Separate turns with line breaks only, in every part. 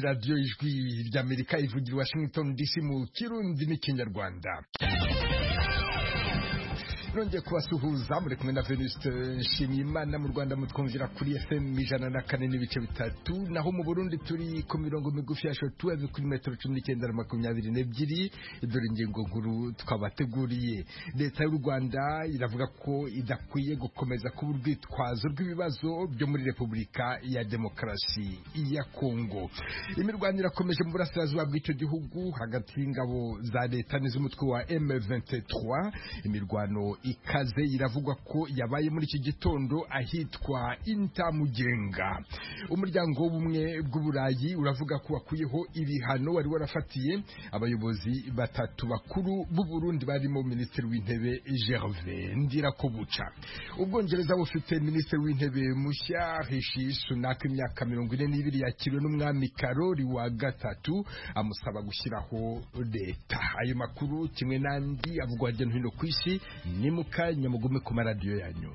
radiyo ijwi ry'amerika ivugira i washington dc mu kirundi n'ikinyarwanda nongeye kubasuhuza muri kumwe na venuste nshimiyimana mu rwanda mutwumvira kuri fm ijana na kane n'ibice bitatu naho mu burundi turi ku mirongo migufi ya shotuweve kuri metero cumi n'icyenda na makumyabiri n'ebyiri dore ingingo nkuru twabateguriye leta y'u rwanda iravuga ko idakwiye gukomeza kuba urwitwazo rw'ibibazo byo muri repubulika ya demokarasi ya kongo imirwano irakomeje mu burasirazuba bw'icyo gihugu hagati y'ingabo za leta n'iz'umutwe wa m23 imirwano ikaze iravugwa ko yabaye muri iki gitondo ahitwa intamugenga umuryango w'ubumwe bw'uburayi uravuga ko wakuyeho ibihano wari warafatiye abayobozi batatu bakuru b'u Burundi barimo minisitiri w'intebe Gervais Ndirakobuca ubwongereza bufite minisitiri w'intebe mushya Rishi Sunak imyaka mirongo ine n'ibiri yakiriwe n'umwami Karoli wa gatatu amusaba gushyiraho leta ayo makuru kimwe n'andi avugwa hirya no hino ku isi ni mukanya mugume ku maradiyo yanyu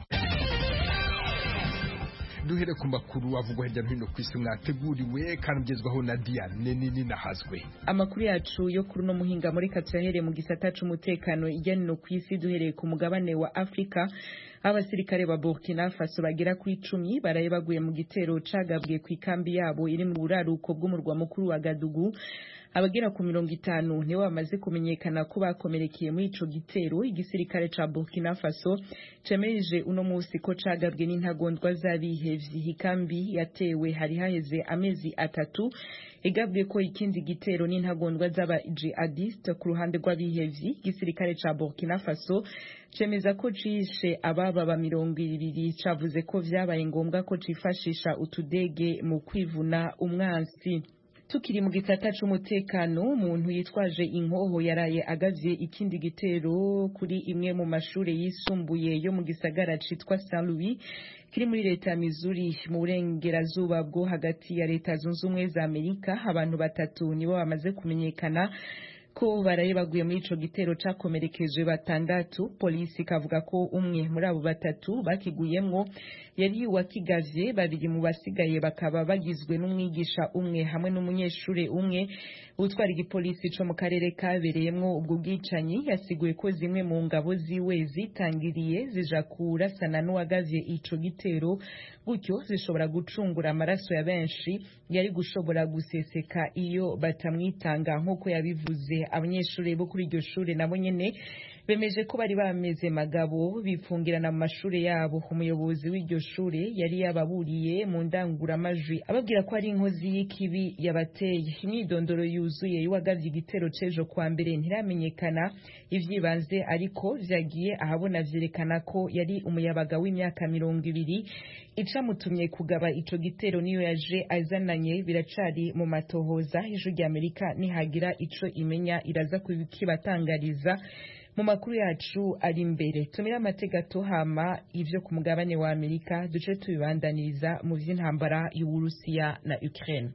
duhere ku makuru avugwa hirya no hino ku isi mwateguriwe kandi ugezwaho na Diane nini nahazwe
amakuru yacu yo kuri uno muhinga muri katuyahereye mu gisata c'umutekano hirya no hino ku isi duhereye ku mugabane wa Afrika abasirikare ba Burkina Faso bagera ku icumi baraye baguye mu gitero cagabwe ku ikambi yabo iri mu buraruko bw'umurwa mukuru wa Gadugu abagera ku mirongo itanu nibo bamaze kumenyekana ko bakomerekeye muri ico gitero igisirikare ca Burkina Faso cemeje uno musi ko cagabwe n'intagondwa z'abihevyi ikambi yatewe hari haheze amezi atatu igabwe ko ikindi gitero n'intagondwa z'aba jihadiste ku ruhande rw'abihevyi igisirikare ca Burkina Faso cemeza ko cishe ababa ba mirongo ibiri cavuze ko vyabaye ngombwa ko cifashisha utudege mu kwivuna umwansi tukiri mu gisata c'umutekano umuntu yitwaje inkoho yaraye agavye ikindi gitero kuri imwe mu mashure yisumbuye yo mu gisagara citwa Saint Louis kiri muri leta ya Missouri mu burengerazuba bwo hagati ya leta zunze ubumwe za Amerika abantu batatu nibo bamaze kumenyekana ko baraye baguye muri ico gitero cakomerekeje batandatu polisi ikavuga ko umwe muri abo batatu bakiguyemwo yari wakigavye babiri mu basigaye bakaba bagizwe n'umwigisha umwe hamwe n'umunyeshure umwe utwara igipolisi co mu karere kabereyemwo ubwo bwicanyi yasiguye ko zimwe mu ngabo ziwe zitangiriye zija kurasana n'uwagavye ico gitero gutyo zishobora gucungura amaraso ya benshi yari gushobora guseseka iyo batamwitanga nk'uko yabivuze abanyeshuri bo kuri iryo shure nabo nyene bemeje ko bari bameze magabo bipfungirana mu mashure yabo umuyobozi w'iryo shure yari yababuriye mu ndanguramajwi ababwira ko ari inkozi y'ikibi yabateye imyidondoro yuzuye y'uwagavye igitero c'ejo kwa mbere ntiramenyekana ivyibanze ariko vyagiye ahabona vyerekana ko yari umuyabaga w'imyaka mirongo ibiri icamutumye kugaba ico gitero niyo yaje azananye biracari mu matohoza ijwi ry'amerika nihagira ico imenya iraza kukibatangariza mu makuru yacu ari imbere tumira amategato hama ivyo ku mugabane wa Amerika duce tubibandaniriza mu vy'intambara y'Uburusiya na Ukraine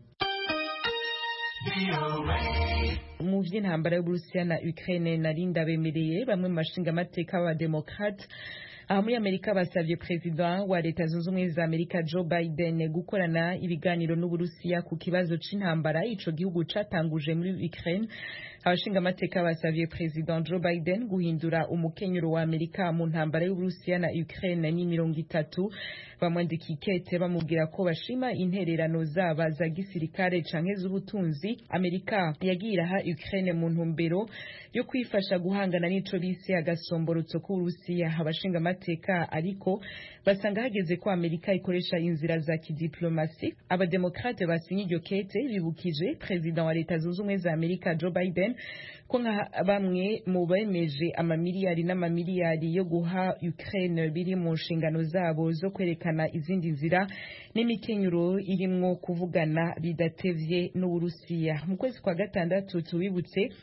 mu vy'intambara y'Uburusiya na Ukraine narinda bemereye bamwe mu bashinga amateka b'abademokrate aha muri amerika basabye perezida wa leta zunze ubumwe za amerika joe biden gukorana ibiganiro n'uburusiya ku kibazo c'intambara ico gihugu catanguje muri ukraine abashinga amateka basavye perezida joe biden guhindura umukenyero wa amerika mu ntambara y'uburusiya na ukraine ni mirongo itatu bamwandika ikete bamubwira ko bashima intererano zaba za gisirikare canke z'ubutunzi amerika yagiye iraha ukraine mu ntumbero yo kwifasha guhangana n'ico bise agasomborotso k'uburusiya abashinga amateka ariko basanga hageze ko amerika ikoresha inzira za kidiplomasi abademokrate basinye iryo kete bibukije perezida wa leta zunze ubumwe za amerika joe biden ko nka bamwe mu bemeje amamiliyari n'amamiliyari yo guha ukraine biri mu nshingano zabo zo kwerekana izindi nzira n'imikenyero irimwo kuvugana bidatevye n'uburusiya mu kwezi kwa gatandatu tubibutse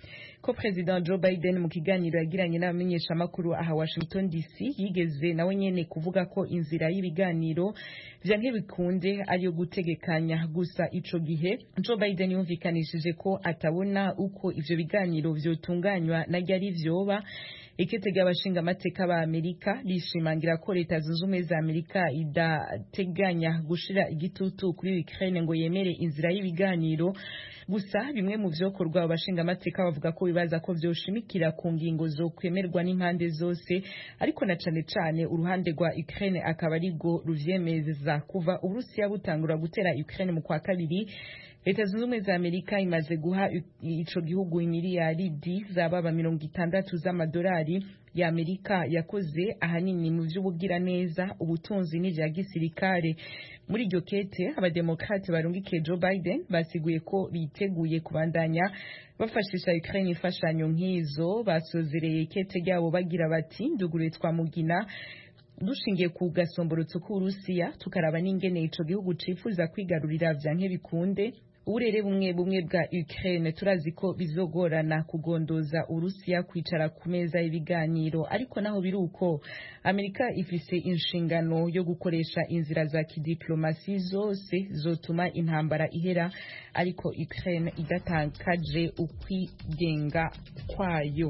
ko President Joe Biden mu kiganiro yagiranye n'abamenyeshamakuru aha Washington DC yigeze nawe nyene kuvuga ko inzira y'ibiganiro vyanke bikunde ariyo gutegekanya gusa ico gihe Joe Biden yumvikanishije ko atabona uko ivyo biganiro vyotunganywa na ryari vyoba ikete ry'abashinga amateka ba Amerika rishimangira ko leta zunze ubumwe za Amerika idateganya gushira igitutu kuri Ukraine ngo yemere inzira y'ibiganiro gusa bimwe mu vyokorwa abashinga amateka bavuga ko bibaza ko vyoshimikira ku ngingo zo kwemerwa n'impande zose ariko na cane cane uruhande rwa Ukraine akaba arigo ruvyemeza kuva Uburusiya butangura gutera Ukraine mu kwa kabiri leta zunze ubumwe za amerika imaze guha ico gihugu imiliyaridi zababa mirongo itandatu z'amadolari ya amerika yakoze ahanini mu vy'ubugiraneza ubutunzi n'ivya gisirikare muri iryo kete abademokrate barungikiye joe biden basiguye ko biteguye kubandanya bafashisha ukraine imfashanyo nk'izo basozereye ikete ryabo bagira bati ndugure twamugina dushingiye ku gasomborotso k'uburusiya tukaraba n'ingene ico gihugu cifuza kwigarurira vyanke bikunde uburere bumwe bumwe bwa Ukraine turazi ko bizogorana kugondoza Urusiya kwicara ku meza y'ibiganiro ariko naho biruko Amerika ifise inshingano yo gukoresha inzira za kidiplomasi zose zotuma intambara ihera ariko Ukraine idatakaje ukwigenga kwayo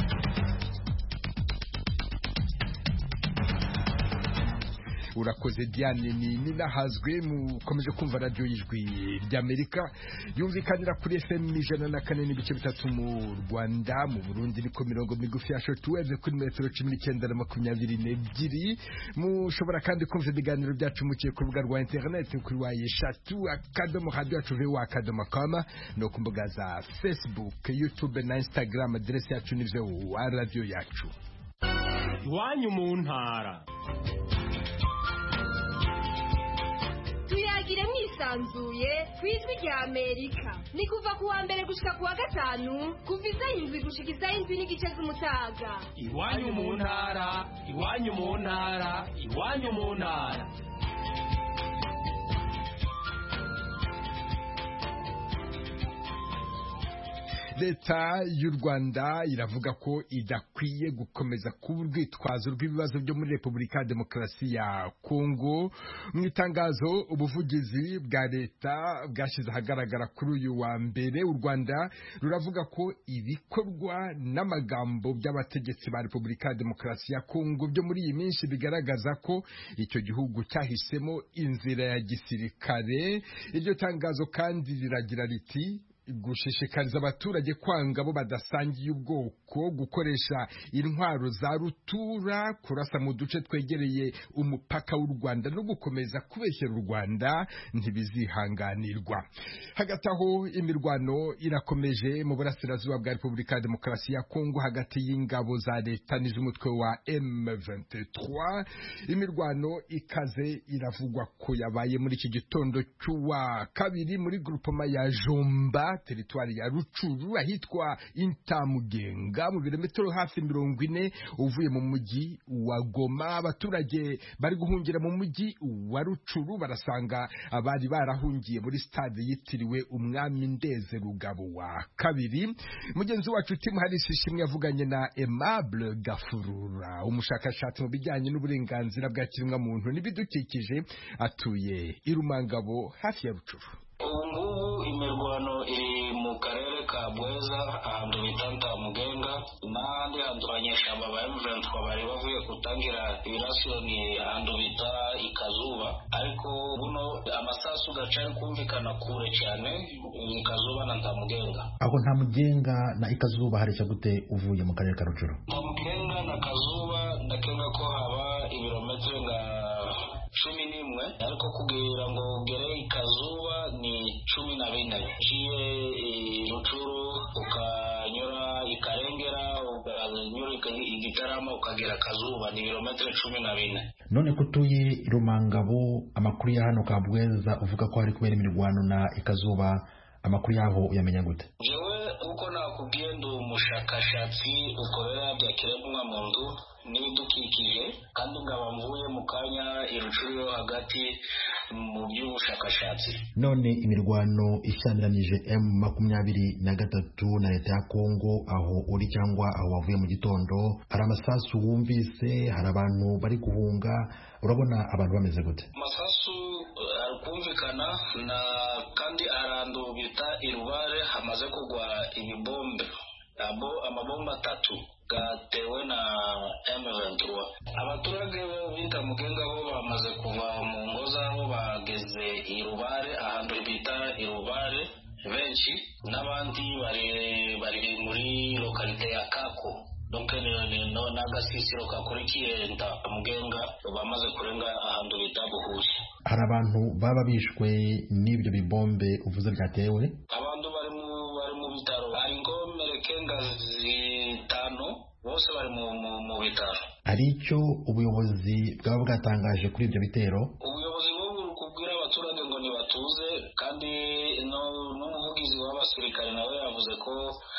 urakoze diane ni ninahazwe mukomeje kumva radiyo y'ijwi ry'amerika yumvikanira kuri fm ijana na kane n'ibice bitatu mu rwanda mu burundi niko mirongo migufi ya shotuweve kuri metero cumi n'icyenda na makumyabiri n'ebyiri mushobora kandi kumva ibiganiro byacu mukiye ku rubuga rwa interineti kuri wa eshatu akadomo radiyo yacu vewa akadomo kama no ku mbuga za facebook youtube na instagram aderesi yacu ni vewa radiyo yacu
iwanyu mu ntara
tuyagire mwisanzuye ku ijwi rya amerika ni kuva ku wa mbere gushika ku wa gatanu kuva isaha indwi gushika isaha indwi n'igice z'umutaga
iwanyu mu ntara iwanyu mu ntara iwanyu mu ntara
leta y'u rwanda iravuga ko idakwiye gukomeza kuba urwitwazo rw'ibibazo byo muri repubulika ya demokarasi ya kongo mu itangazo ubuvugizi bwa leta bwashyize ahagaragara kuri uyu wa mbere u rwanda ruravuga ko ibikorwa n'amagambo by'abategetsi ba repubulika ya demokarasi ya kongo byo muri iyi minsi bigaragaza ko icyo gihugu cyahisemo inzira ya gisirikare iryo tangazo kandi riragira riti gushishikariza abaturage kwanga abo badasangiye ubwoko gukoresha intwaro za rutura kurasa mu duce twegereye umupaka w'u Rwanda no gukomeza kubeshyera u Rwanda ntibizihanganirwa hagati aho imirwano irakomeje mu burasirazuba bwa Repubulika ya Demokarasi ya Kongo hagati y'ingabo za leta n'iz'umutwe wa M23 imirwano ikaze iravugwa ko yabaye muri iki gitondo cy'uwa kabiri muri grupoma ya Jomba teritwari ya Rucuru ahitwa Intamugenga mu birometero hafi mirongo ine uvuye mu mujyi wa Goma abaturage bari guhungira mu mujyi wa Rucuru barasanga abari barahungiye muri stade yitiriwe umwami Ndeze Rugabo wa kabiri mugenzi wacu Tim Harris ishimwe yavuganye na Aimable Gafurura umushakashatsi mu bijyanye n'uburenganzira bwa kiremwa muntu n'ibidukikije atuye Irumangabo hafi ya Rucuru
ubu ngubu imirwano iri mu karere ka bweza ahantu bita ntamugenga n'ahandi hantu abanyeshyamba ba emuventi bari bavuye gutangira ibirasiro ni ahantu bita ikazuba ariko buno amasasu gaca ari kumvikana kure cyane ikazuba na ntamugenga
aho nta mugenga na ikazuba hareshya gute uvuye mu karere ka rucuru
ntamugenga na kazuba ndakenga ko haba ibirometero nka cumi n'imwe ariko kugira ngo ugere ikazuba ni cumi na bine uciye rucuru ukanyura ikarengera ukanyura igitarama ukagera kazuba ni ibirometero cumi na bine
none ko utuye rumangabo amakuru ya hano kabweza uvuga ko hari kubera imirwano na ikazuba amakuru yaho uyamenya gute
jewe uko nakubwiye ndi umushakashatsi ukorera bya kiremwa muntu n'ibidukikije kandi nkaba mvuye mu kanya irucuru yo hagati mu by'ubushakashatsi
none imirwano ishyamiranyije m makumyabiri na gatatu na leta ya kongo aho uri cyangwa aho wavuye mu gitondo hari amasasu wumvise hari abantu bari guhunga urabona abantu bameze gute
amasasu eh, ari kumvikana na kandi ahantu bita irubare hamaze kugwa ibibombe abo amabombe atatu gatewe na M23 abaturage b'indamugenga bo bamaze kuva mu ngo zabo bageze irubare ahantu bita irubare benshi n'abandi bari bari muri lokalite ya kako donc ni- ni- no- n'agasisiro kakurikiye ndamugenga bamaze kurenga ahantu bita buhushi
hari abantu baba bishwe n'ibyo bibombe uvuze byatewe
abantu bari mu bari mu bitaro hari ingomerekenga zitanu bose bari mu, mu, mu bitaro
hari icyo ubuyobozi bwaba bwatangaje kuri ibyo bitero
ubuyobozi bwo buri kubwira abaturage ngo ntibatuze kandi no- n'umuvugizi w'abasirikare nawe yavuze ko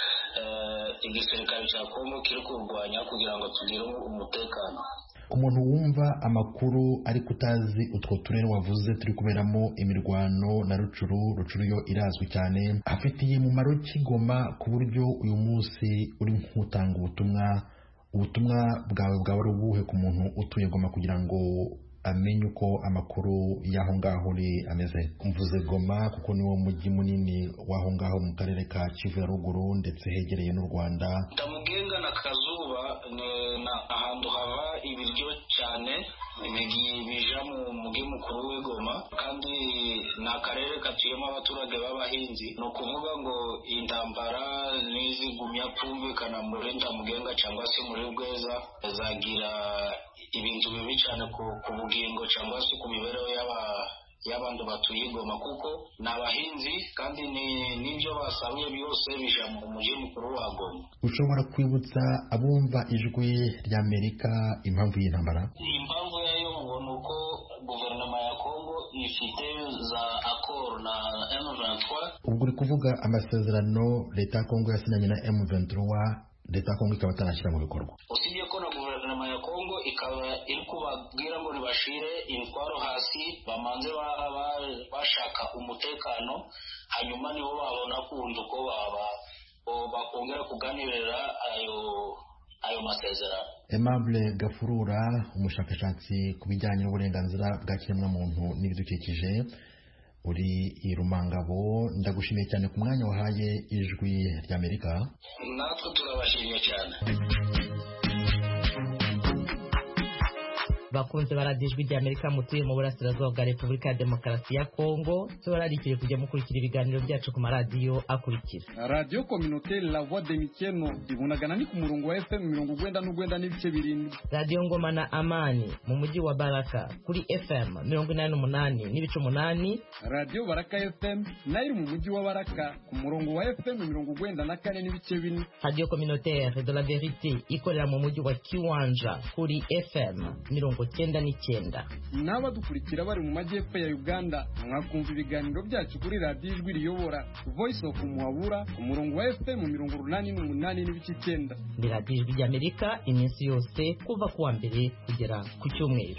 eh, igisirikare cya kongo kiri kurwanya kugira ngo tugire umutekano
umuntu wumva amakuru ariko utazi utwo turere wavuze turi kuberamo imirwano na rucuru rucuru yo irazwi cyane afitiye umumaro kigoma ku buryo uyu munsi uri nk'utanga ubutumwa ubutumwa bwawe bwaba ari ubuhe ku muntu utuye goma kugira ngo amenye uko amakuru y'aho ngaho uri ameze mvuze goma kuko niwo mujyi munini w'aho ngaho mu karere ka kivu ya ruguru ndetse hegereye n'u rwanda
ndamugenga na kazuba ni na ahantu haba ibiryo cyane bigi- bija mu mugi mukuru w'igoma kandi ni akarere katuyemo abaturage b'abahinzi ni ukuvuga ngo intambara nizigumya kumvikana muri ndamugenga cyangwa se muri bweza zagira ibintu bibi cyane ku, ku bugingo cyangwa se ku mibereho y'aba y'abantu batuye igoma kuko ni abahinzi kandi ni- n'ibyo basaruye byose bija mu mugi mukuru wa goma
ushobora kwibutsa abumva ijwi ry'amerika impamvu y'intambara
impamvu yayo ngo ni uko guverinoma ya kongo ifite za akoro na M23
ubwo uri kuvuga amasezerano leta ya kongo yasinyanye na M23 leta ya kongo ikaba atanashyira mu bikorwa
usibye ko na guverinoma ya kongo ikaba iri kubabwira ngo nibashire imitwaro hasi bamanze ba- ba- bashaka umutekano hanyuma nibo babona kundi uko baba bo- bakongera kuganirira ayo ayo masezerano
Aimable Gafurura umushakashatsi ku bijyanye n'uburenganzira bwa kiremwamuntu n'ibidukikije uri i Rumangabo ndagushimiye cyane ku mwanya wahaye ijwi ry'Amerika
natwe turabashimye cyane
bakunze baradiyo ijwi ry'amerika mutuye mu burasirazuba bwa repubulika ya demokarasi ya kongo tubararikiye kujya mukurikira ibiganiro byacu ku maradiyo akurikira
radiyo kominoteri la voix de mikeno ibunagana ni ku murongo wa fm mirongo ugwenda n'ugwenda n'ibice birindwi
radiyo ngoma na amani mu mujyi wa baraka kuri fm mirongo inani n'umunani n'ibice umunani
radiyo baraka fm nayo iri mu mujyi wa baraka ku murongo wa fm mirongo ugwenda na kane n'ibice bine
radiyo communautaire de la verite ikorera mu mujyi wa kiwanja kuri fm mirongo cyenda n'icyenda
n'abadukurikira bari mu majyepfo ya uganda mwakumva ibiganiro byacu kuri radiyo ijwi riyobora voice of muhabura ku murongo wa fm mirongo urunani n'umunani n'ibice icyenda
ni radiyo ijwi ry'amerika iminsi yose kuva ku wa mbere kugera ku cyumweru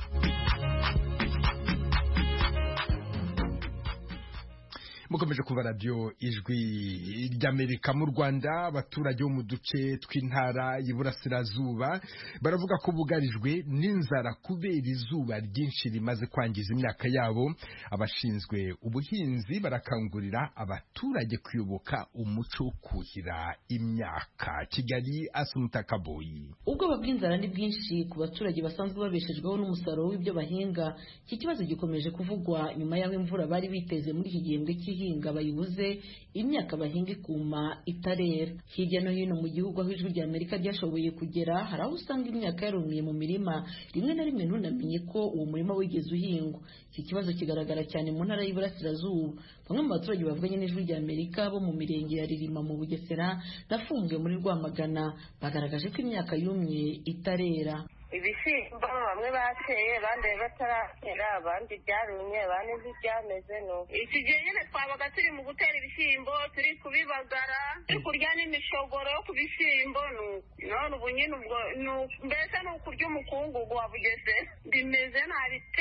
mukomeje kuba radiyo ijwi ry'amerika mu rwanda abaturage bo mu duce tw'intara y'iburasirazuba baravuga ko bugarijwe n'inzara kubera izuba ryinshi rimaze kwangiza imyaka yabo abashinzwe ubuhinzi barakangurira abaturage kuyoboka umuco wo kuhira imyaka kigali asumutakaboyi
ubwoba bw'inzara ni bwinshi ku baturage basanzwe babeshejweho n'umusaruro w'ibyo bahinga iki kibazo gikomeje kuvugwa nyuma y'aho imvura bari biteze muri iki gihembwe cy'ihinga bayibuze imyaka bahinga ikuma itarera hirya no hino mu gihugu aho ijwi rya amerika ryashoboye kugera hari aho usanga imyaka yarumiye mu mirima rimwe na rimwe ntunamenye ko uwo murima wigeze uhingwa iki kibazo kigaragara cyane mu ntara y'iburasirazuba bamwe mu baturage bavuganye n'ijwi rya amerika bo mu mirenge ya ririma mu bugesera na fumbwe muri rwamagana bagaragaje ko imyaka yumye itarera
ibishyimbo bamwe bateye abandi bataratera abandi byarumye abandi ntibyameze nuko iki gihe nyine twabaga turi mu gutera ibishyimbo turi kubibagara turi kurya n'imishogoro yo ku bishyimbo none ubu nyine ubwo mbese ni ukurya umukungugu wa bugesera bimeze nabi pe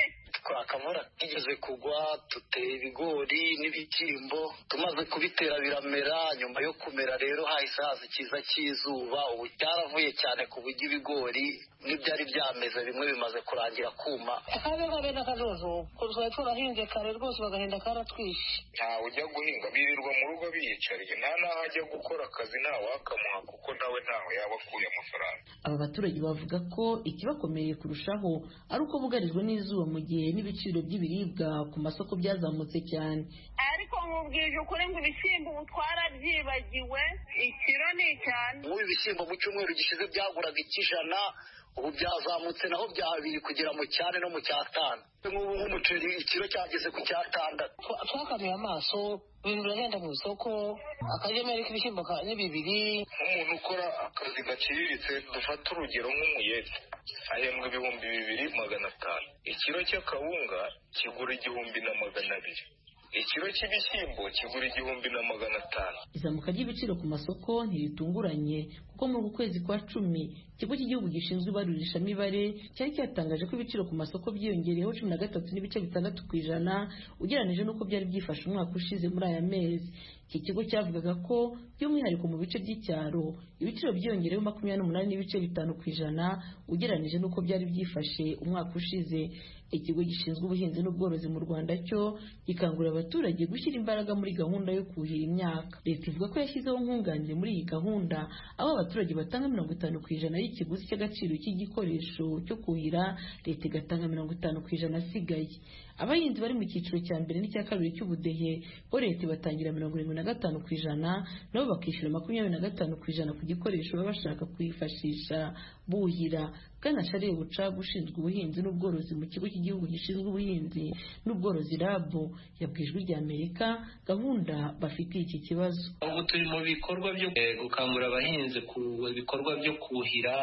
akavura kigeze kugwa dutera ibigori n'ibishyimbo tumaze kubitera biramera nyuma yo kumera rero hahise haza ikiza cy'izuba ubu cyaravuye cyane ku buryo ibigori n'ibyari byameze bimwe bimaze kurangira kuma
akabe kabe n'akajojo ko twari turahinze kare rwose bagahenda karatwishe
ntawe ujya guhinga birirwa mu rugo biyicariye nta n'aho ajya gukora akazi ntawe wakamuha kuko nawe ntawe yaba akuye amafaranga
aba baturage bavuga ko ikibakomereye kurushaho ari uko bugarijwe n'izuba mu gihe n'ibiciro by'ibiribwa ku masoko byazamutse cyane
ariko nkubwije ukuri ngo ibishyimbo ubu twarabyibagiwe ikiro ni icyane
nk'ubu ibishyimbo mu cyumweru gishize byaguraga icy'ijana ubu byazamutse naho byabiri kugera mu cyane no mu cyatanu nk'ubu nk'umuceri ikiro cyageze ku cyatandatu
twakanuye amaso ibintu biragenda mu isoko akagemeri k'ibishyimbo ni bibiri
nk'umuntu ukora akazi gaciriritse dufate urugero nk'umuyede ahembwa ibihumbi bibiri magana atanu ikiro cy'akawunga kigura igihumbi na magana abiri ikiro cy'ibishyimbo kigura igihumbi na magana atanu
izamuka ry'ibiciro ku masoko ntiritunguranye kuko muri uku kwezi kwa cumi ikigo cy'igihugu gishinzwe ibarurishamibare cyari cyatangaje ko ibiciro ku masoko byiyongereyeho cumi na gatatu n'ibice bitandatu ku ijana ugereranije n'uko byari byifashe umwaka ushize muri aya mezi iki kigo cyavugaga ko by'umwihariko mu bice by'icyaro ibiciro byiyongereyeho makumyabiri n'umunani n'ibice bitanu ku ijana ugereranije n'uko byari byifashe umwaka ushize ikigo gishinzwe ubuhinzi n'ubworozi mu rwanda cyo gikangurira abaturage gushyira imbaraga muri gahunda yo kuhira imyaka leta ivuga ko yashyizeho nkunganire muri iyi gahunda aho abaturage batanga mirongo itanu ku ijana y'ikiguzi cy'agaciro cy'igikoresho cyo kuhira leta igatanga mirongo itanu ku ijana asigaye abahinzi bari mu cyiciro cya mbere n'icya kabiri cy'ubudehe bo leta ibatangira mirongo irindwi na gatanu ku ijana nabo bakishyura makumyabiri na gatanu ku ijana ku gikoresho baba bashaka kwifashisha buhira bwana shariye bucaga ushinzwe ubuhinzi n'ubworozi mu kigo cy'igihugu gishinzwe ubuhinzi n'ubworozi rabu yabwiye ijwi rya amerika gahunda bafitiye iki kibazo
ubu turi mu bikorwa byo gukangurira abahinzi ku bikorwa byo kuhira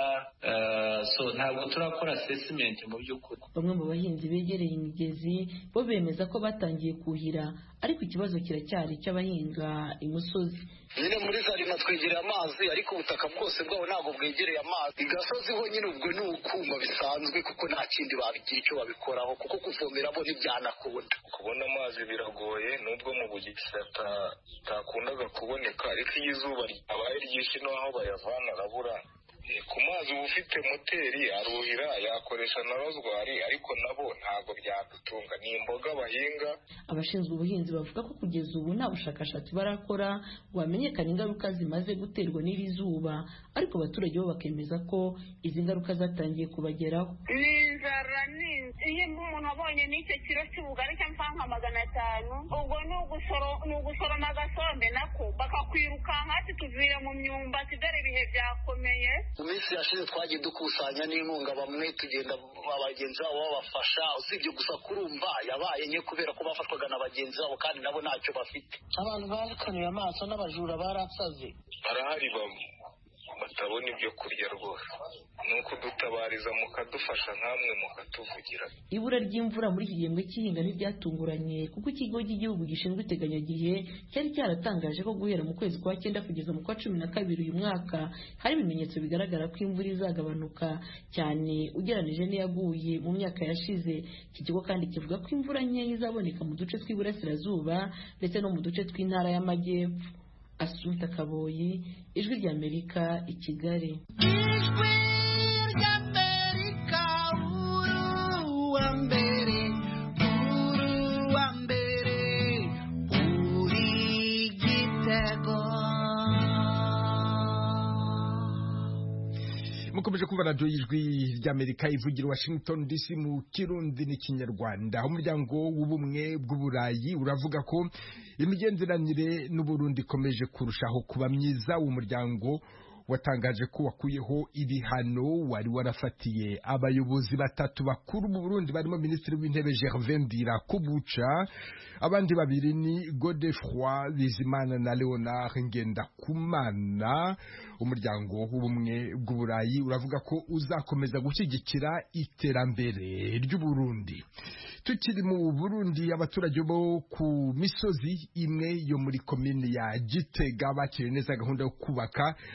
so ntabwo turakora asesimenti mu by'ukuri
bamwe mu bahinzi begereye imigezi bo bemeza ko batangiye kuhira ariko ikibazo kiracyari cy'abahinga imusozi
nyine muri zarima twegereye amazi ariko ubutaka bwose bwabo ntabwo bwegereye amazi igasozi ho nyine ubwo ni ukuma bisanzwe kuko nta kindi babigira icyo babikoraho kuko kuvomera bo ntibyanakunda
kubona amazi biragoye nubwo mu bugesera atakundaga kuboneka ariko iyo izuba ryabaye ryinshi n'aho bayavana arabura ku mazi uba ufite moteri aruhira yakoresha na rozwari ariko nabo ntabwo byadutunga ni imboga bahinga
abashinzwe ubuhinzi bavuga ko kugeza ubu nta bushakashatsi barakora ngo hamenyekane ingaruka zimaze guterwa n'iri zuba ariko abaturage bo bakemeza ko izi ngaruka zatangiye kubageraho
ni inzara ni iyo umuntu abonye n'icyo kiro cy'ubugari cyangwa nka magana atanu ubwo ni ugusoroma agasombe nako bakakwirukanka ati tuvuye mu myumbati dore ibihe byakomeye
mu minsi yashize twagiye dukusanya n'inkunga bamwe tugenda bagenzi babo babafasha usibye gusa kurumva yabaye nke kubera ko bafashwaga na bagenzi babo kandi nabo ntacyo bafite
abantu barikanuye amaso n'abajura barasaze
barahari batabona ibyo kurya rwose ni ukudutabariza mukadufasha nkamwe mukatuvugira
ibura ry'imvura muri iki gihembwe cy'ihinga ntibyatunguranye kuko ikigo cy'igihugu gishinzwe iteganyagihe cyari cyaratangaje ko guhera mu kwezi kwa cyenda kugeza mu kwa cumi na kabiri uyu mwaka hari ibimenyetso bigaragara ko imvura izagabanuka cyane ugereranije n'iyaguye mu myaka yashize iki kigo kandi kivuga ko imvura nkeya izaboneka mu duce tw'iburasirazuba ndetse no mu duce tw'intara y'amajyepfo asuta kaboyi ijwi ry'amerika i kigali
ijwi ry'amerika uwa mbere uwa mbere uri gitego
mukomeje kumva radiyo y'ijwi ry'amerika ivugira washington dc mu kirundi n'ikinyarwanda umuryango w'ubumwe bw'uburayi uravuga ko imigenderanire n'uburundi ikomeje kurushaho kuba myiza uwo muryango watangaje ko wakuyeho ibihano wari warafatiye abayobozi batatu bakuru mu Burundi barimo minisitiri w'intebe Gervais Ndirakubuca abandi babiri ni Godefroy Bizimana na Leonard Ngendakumana umuryango w'ubumwe bw'uburayi uravuga ko uzakomeza gushyigikira iterambere ry'u Burundi tukiri mu Burundi abaturage bo ku misozi imwe yo muri komine ya Gitega bakiriye neza gahunda yo kubaka umu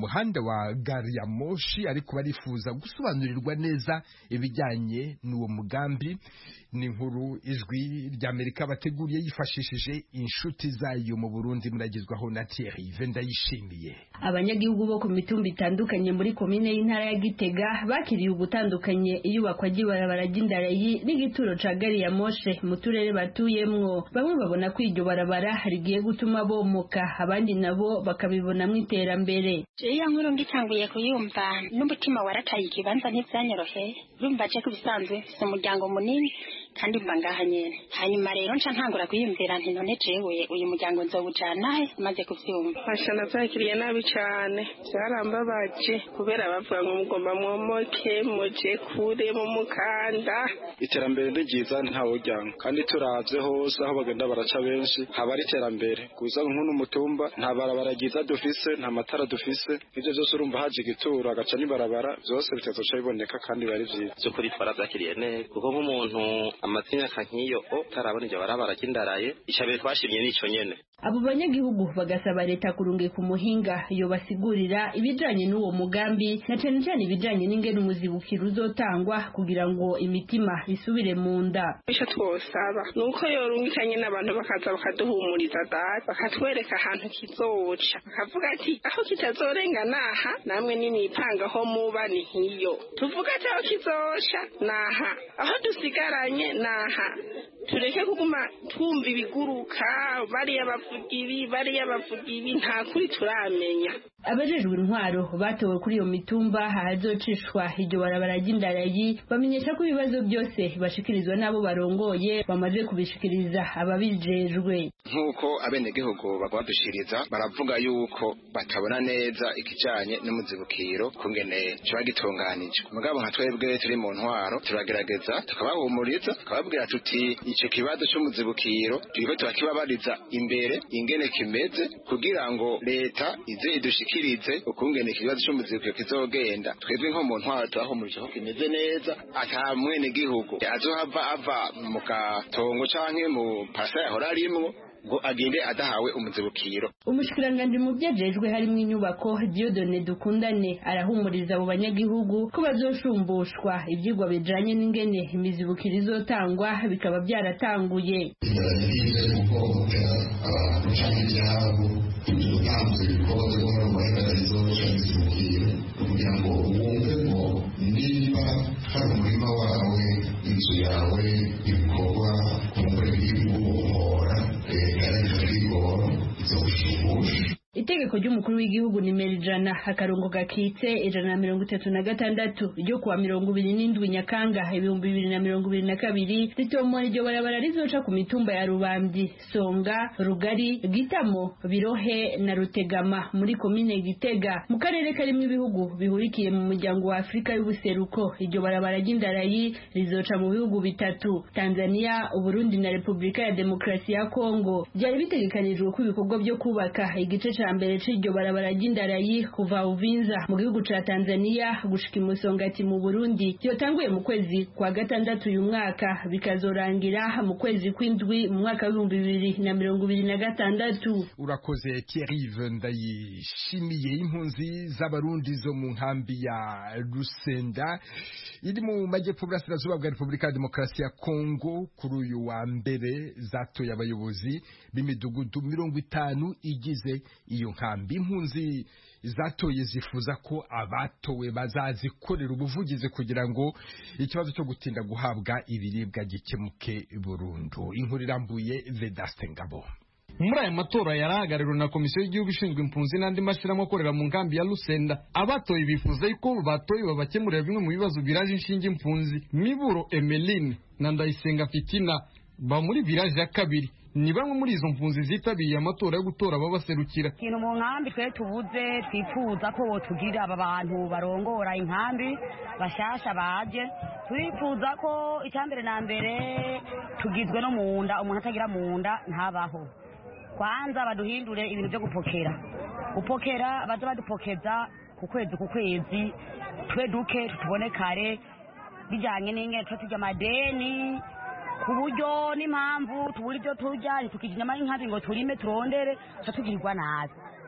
muhanda wa gari ya moshi ariko barifuza gusobanurirwa neza ibijyanye n'uwo mugambi ni inkuru ijwi ry'amerika bateguriye yifashishije inshuti zayo mu burundi muragezwaho na thierry vendayishimiye
abanyagihugu bo ku mitumba itandukanye muri komine y'intara ya gitega bakiriye ubutandukanye iyubakwa ry'ibarabara ry'indarayi n'igituro ca gari ya moshe mu turere batuyemwo bamwe babona ko iryo barabara rigiye gutuma bomoka abandi nabo bakabibonamwo iterambere
iyo nkuru ngitanguye kuyumva n'umutima warataye ikibanza ntivyanyoroheye urumva je ko bisanzwe mfise umuryango munini kandi mba ngaha nyene hanyuma rero nca ntangura kwiyumvira nti none jewe uyu muryango nzowujana he maze kuvyumva
Masha navyakiriye nabi cane vyarambabaje kubera bavuga ngo mugomba mwomoke muje kure mu mukanda
iterambere ni ryiza ntawujyanga kandi turavye hose aho bagenda baraca benshi haba ari iterambere gusa nk'uno mutumba nta barabara ryiza dufise nta matara dufise ivyo vyose urumva haje igituro agaca n'ibarabara vyose bitazoca biboneka kandi biba ari vyiza
by'ukuri twarabyakiriye neza kuko nk'umuntu amaze imyaka nk'iyo o utarabona iryo barabara ry'indaraye icambere twashimye n'ico nyene
abo banyagihugu bagasaba leta kurungika umuhinga yobasigurira ibijanye n'uwo mugambi na cane cane ibijanye n'ingene umuzibukiro uzotangwa kugira ngo imitima isubire mu nda
ico twosaba ni uko yorungikanye n'abantu bakaza bakaduhumuriza data bakatwereka ahantu kizoca bakavuga ati aho kitazorenga naha namwe nimwipanga aho muba ni hiyo tuvuga ati aho kizoca naha aho dusigaranye naha tureke kuguma twumva ibiguruka bariya bavuga ibi bariya bavuga ibi nta kuri turamenya
abajejwe intwaro batowe kuri iyo mitumba ahazocishwa iryo barabara ry'indarayi bamenyesha ko ibibazo byose bashikirizwa n'abo barongoye bamaze kubishikiriza ababijejwe
nk'uko abenegihugu bagwadushiriza baravuga yuko batabona neza ikijanye n'umuzibukiro kungene kiba gitunganije mugabo nka twebwe turi mu ntwaro turagerageza tukabahumuriza tukababwira tuti ico kibazo c'umuzibukiro turiko turakibabariza imbere ingene kimeze kugira ngo leta ize idushikirize ukungene ikibazo c'umuzibukiro kizogenda twebwe nko mu ntwaro turahumurije ko kimeze neza ata mwenegihugu azohava ava mu gatongo canke mu parasa yahora arimwo ngo agende adahawe umuzibukiro
umushikiranganji mu vyajejwe harimwo inyubako Dieudonne Dukundane arahumuriza abo banyagihugu ko bazoshumbushwa ivyigwa bijanye n'ingene imizibukiro izotangwa bikaba byaratanguye
bigaragariza guhohotera abantu canke ivyabo utanze ibikorwa vyo gukora mu maherarezo canke izibukiro kugira ngo wumve ngo niba hari umurima wawe inzu yawe ibikorwa kumbure biri guhohora leta yareka kwigora izogushumbusha
itegeko ry'umukuru w'igihugu nimero ijana akarongo gakitse ijana na mirongo itatu na gatandatu ryo kuwa mirongo ibiri n'indwi nyakanga ibihumbi bibiri na mirongo ibiri na kabiri ritomora iryo barabara rizoca ku mitumba ya rubambi songa rugari gitamo birohe na rutegama muri komine gitega mu karere karimo ibihugu bihurikiye mu muryango wa afurika y'ubuseruko iryo barabara ry'indarayi rizoca mu bihugu bitatu tanzania uburundi na repubulika ya demokarasi ya kongo byari bitegekanijwe ko ibikorwa byo kubaka igice ca mbere c'iryo barabara ry'indarayi kuva uvinza mu gihugu ca tanzania gushika imusongati mu burundi vyotanguye mu kwezi kwa gatandatu uyu mwaka bikazorangira mu kwezi kw'indwi mu mwaka w'ibihumbi bibiri na mirongo ibiri na gatandatu
urakoze Thierry ndayishimiye impunzi z'abarundi zo mu nkambi ya rusenda iri mu majyepfo burasirazuba bwa repubulika ya demokarasi ya kongo kuri uyu wa mbere zatoye abayobozi b'imidugudu mirongo itanu igize iyo nkambi impunzi zatoye zifuza ko abatowe bazazikorera ubuvugizi kugira ngo ikibazo cyo gutinda guhabwa ibiribwa gikemuke burundu inkuru irambuye vedaste ngabo
muri aya matora yari ahagarariwe na komisiyo y'igihugu ishinzwe impunzi n'andi mashyirahamwe akorera mu nkambi ya Lusenda abatoye bifuza yuko batoye babakemurira bimwe mu bibazo biraje inshinge impunzi Miburo Emeline na Ndayisenga Fitina ba muri village ya kabiri ni bamwe muri izo mpunzi zitabiriye amatora yo gutora ababaserukira
ikintu mu nkambi twe tubuze twifuza ko tugirira aba bantu barongora inkambi bashasha baje turifuza ko icyambere na mbere tugizwe no mu nda umuntu atagira mu nda ntabaho kwanza baduhindure ibintu byo gupokera gupokera baze badupokeza ku kwezi ku kwezi twe duke tutubone kare bijyanye n'ingene tuba turya amadeni ku buryo n'impamvu tubura ibyo turya ntitukije inyama y'inkabi ngo turime turondere tuba tugirirwa nabi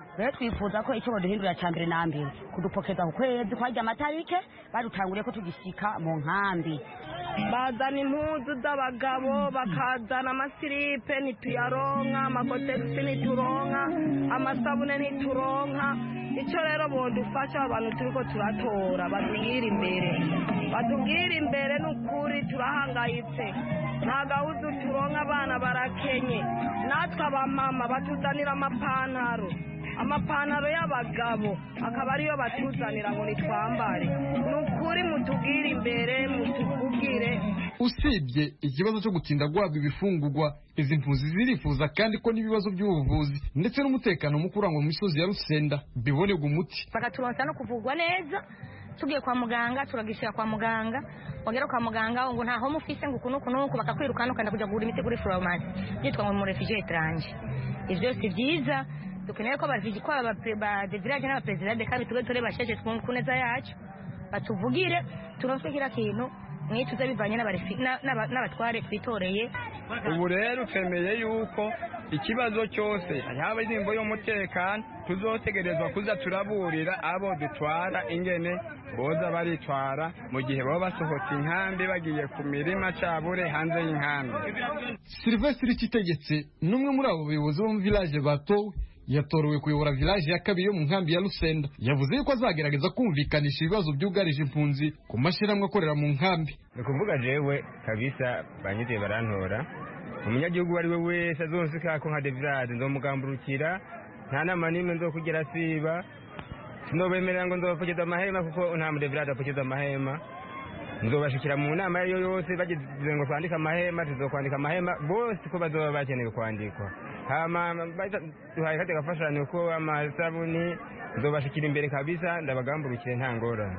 rero twifuza ko icyo baduhindurira cya mbere na mbere kudupokeza ku kwezi kwajya amatarike badutanguriye ko tugishyika mu nkambi
bazana impuzu z'abagabo bakazana amasiripe ntituyaronka amakotegisi ntituronka amasabune ntituronka icyo rero bodufasha abantu turi ko turatora batubwire imbere batubwire imbere ni ukuri turahangayitse nta gahuzu turonka abana barakenye natwe abamama batuzanira amapantaro amapantaro y'abagabo akaba ariyo batuzanira ngo nitwambare ni ukuri mutubwire imbere mutuvugire
usibye ikibazo cyo gutinda guhabwa ibifungurwa izi mpunzi zirifuza kandi ko n'ibibazo by'ubuvuzi ndetse n'umutekano muke urangwa mu misozi ya rusenda bibonerwa umuti
bakaturonsa no kuvugwa neza tugiye kwa muganga turagishyira kwa muganga wagera kwa muganga ngo ntaho mufise ngo uku n'uku n'uku bakakwirukana ukanda kujya kugura imiti kuri foromasi byitwa ngo mu refugee etranje ibyo si byiza dukeneye ko bazigi ko ba de village n'abaperezida de kandi tube turi basheje ku neza yacu batuvugire turonswe kira kintu mwituze bivanye n'abatware twitoreye
ubu rero twemeye yuko ikibazo cyose yaba ingingo y'umutekano tuzotegerezwa kuza turaburira abo dutwara ingene boza baritwara mu gihe baba basohotse inkambi bagiye ku mirima cabure hanze y'inkambi
silvestre kitegetse n'umwe muri abo bayobozi bo mu village batowe yatorewe kuyobora village ya kabiri yo mu nkambi ya Lusenda yavuze yuko azagerageza kumvikanisha ibibazo byugarije impunzi ku mashyirahamwe akorera mu nkambi
ni ukuvuga jewe kabisa banyiteye barantora umunyagihugu uwo ari we wese azonsika ko nka devirade nzomugamburukira nta nama n'imwe nzokugera siba sinobemerera ngo nzobapfukeza amahema kuko nta mudevirade apfukeza amahema nzobashikira mu nama iyo yose bagize ngo twandike amahema tuzokwandika amahema bose ko bazoba bakeneye kwandikwa hama duhaye kati gafashanyo ko amasabuni nzobashikira imbere kabisa ndabagamburukire nta ngorane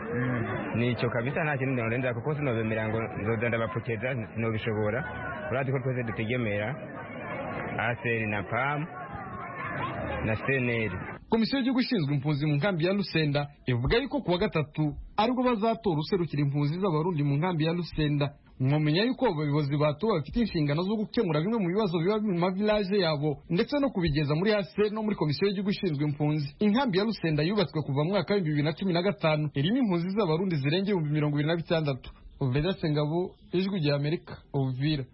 nicyo kabisa nta kintu ndenda kuko sinobemerera ngo nzoza ndabapfukeza sinobishobora urazi ko twese dutegemera aseri na pam na seneri
komisiyo y'igihugu ishinzwe impunzi mu nkambi ya Lusenda ivuga yuko kuwa gatatu aribwo bazatora userukira impunzi z'abarundi mu nkambi ya Lusenda mwamenya yuko abayobozi batowe bafite inshingano zo gukemura bimwe mu bibazo biba mu mavilaje yabo ndetse no kubigeza muri hase no muri komisiyo y'igihugu ishinzwe impunzi inkambi ya Lusenda yubatswe kuva mu mwaka w'ibihumbi bibiri na cumi na gatanu irimo impunzi z'abarundi zirenga ibihumbi mirongo ibiri na bitandatu Vedaste Ngabo ijwi rya Amerika Uvira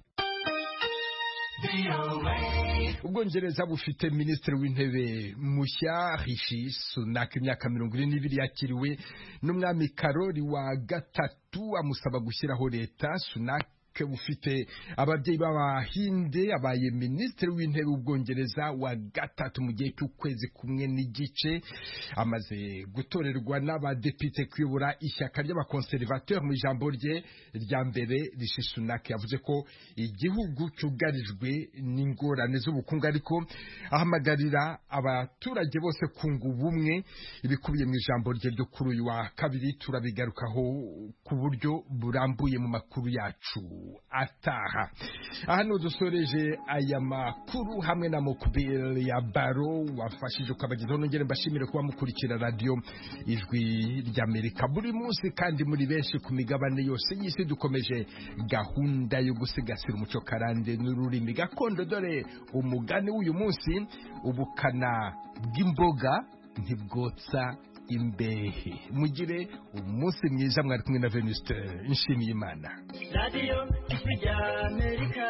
ubwongereza bufite minisitiri w'intebe mushya rishi sunak imyaka mirongo ine n'ibiri yakiriwe n'umwami karori wa gatatu amusaba gushyiraho leta sunak bufite ababyeyi b'abahinde abaye minisitiri w'intebe w'ubwongereza wa gatatu mu gihe cy'ukwezi kumwe n'igice amaze gutorerwa n'abadepite kuyobora ishyaka ry'abakonservateur mu ijambo rye rya mbere rishi sunak yavuze ko igihugu cyugarijwe n'ingorane z'ubukungu ariko ahamagarira abaturage bose kunga ubumwe ibikubiye mu ijambo rye ryo kuri uyu wa kabiri turabigarukaho ku buryo burambuye mu makuru yacu ataha aha ni udusoreje aya makuru hamwe na mukubiri ya baro wafashije ukabagezaho nongere mbashimire kuba mukurikira radiyo ijwi ry'amerika buri munsi kandi muri benshi ku migabane yose y'isi dukomeje gahunda yo gusigasira umuco karande n'ururimi gakondo dore umugani w'uyu munsi ubukana bw'imboga ntibwotsa imbehe mugire umunsi mwiza mwari kumwe na venuste nshimiye imana
radiyo ijwi rya amerika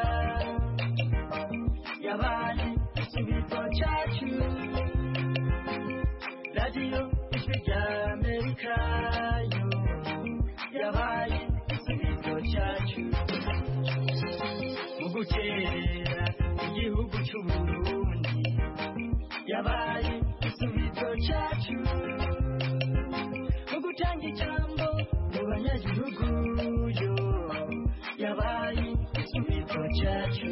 yabaye igisubizo cyacu radiyo ijwi rya amerika yo yabaye igisubizo cyacu mu gukerera igihugu cy'uburundi yabaye igisubizo cyacu gutanga ijambo mu banyagihugu yo yabaye igisubizo cyacu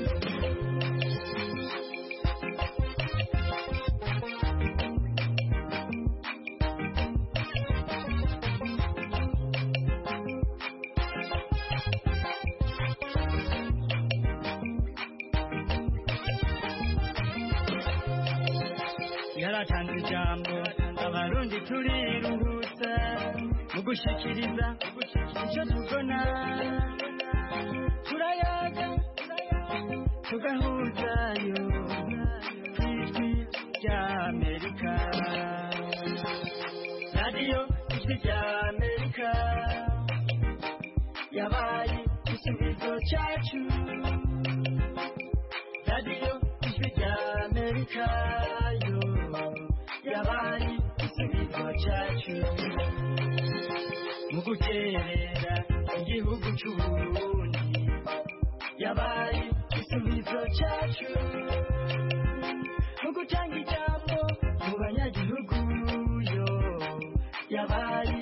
yaratanze ijambo abarundi turiruhutsa mu gushikiriza icyo tubona turayaga tugahuzayo ku ijwi rya amerika rya amerika yabaye igisubizo cyacu radiyo ijwi rya amerika yo yabaye igisubizo cyacu mu guterera igihugu cy'uburundi yabaye igisubizo cyacu